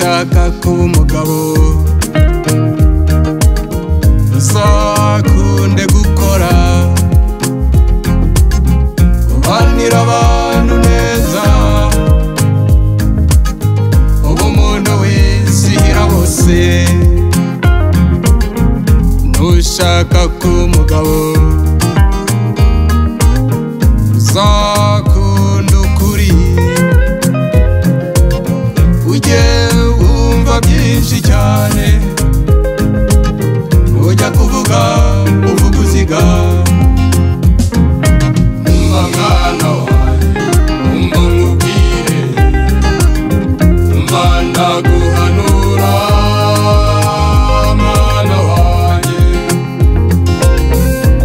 kuba umugabo uzakunde gukora ubanira abantu neza uba umuntu wizihira bose ntushaka kuba umugabo uzakunda ukuri ujye wumva byinshi cyane ujya kuvuga uvuga uziga umva mwana wanjye umva nkubwire umva ndaguhanura mwana wanjye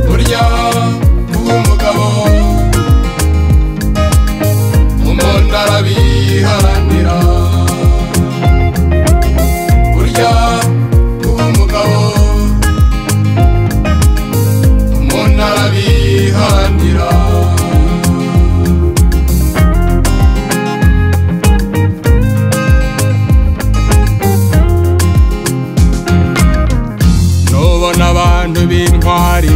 burya kuba umugabo umuntu arabiharanira burya kuba umugabo umuntu arabihanira nubona abantu b'intwari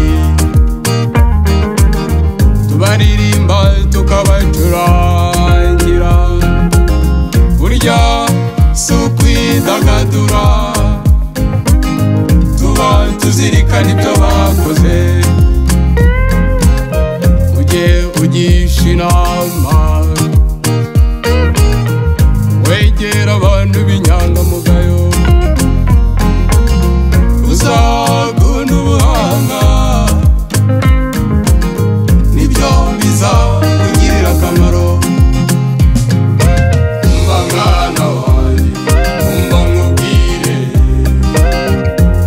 tubaririmba tukabacurangira burya si ukwidagadura tuba tuzirikana ibyo bakoze ujye ugisha inama wegera abantu b'inyangamugayo uzagunda ubuhanga nibyo bizakugirira akamaro umva mwana wanjye umva nkubwire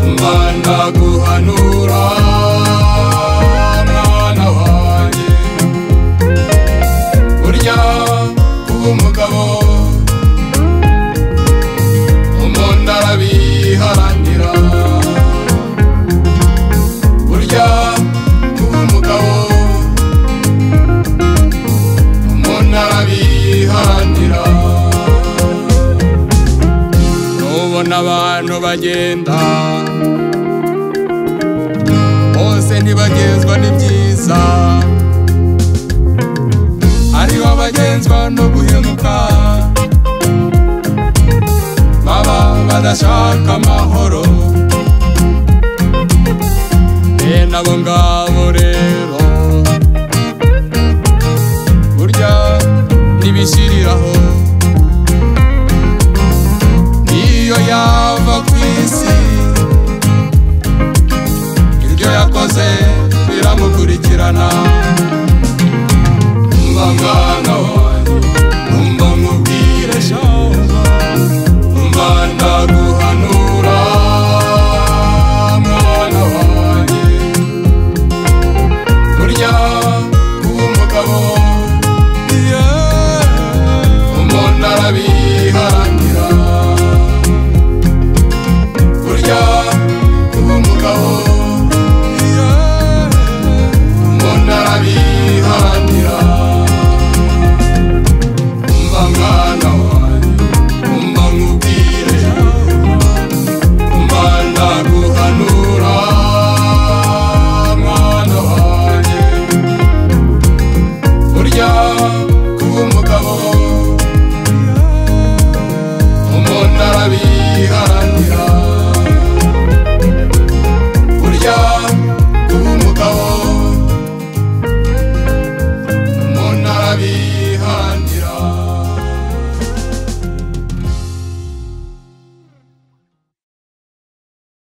umva ndaguhanura mwana wanjye burya kuba umugabo umuntu arabiharanira burya kuba umugabo umuntu arabiharanira nubona abantu bagenda bose ntibagezwa n'ibyiza hariho abagenzwa no guhemuka baba badashaka amahoro bene abo ngabo rero burya ntibishyiriraho niyo yava ku isi ibyo yakoze biramukurikirana umva mwana wanjye umva nkubwire shaho umva ndaguhanura mwana wanjye burya kuba umugabo umuntu arabiharanira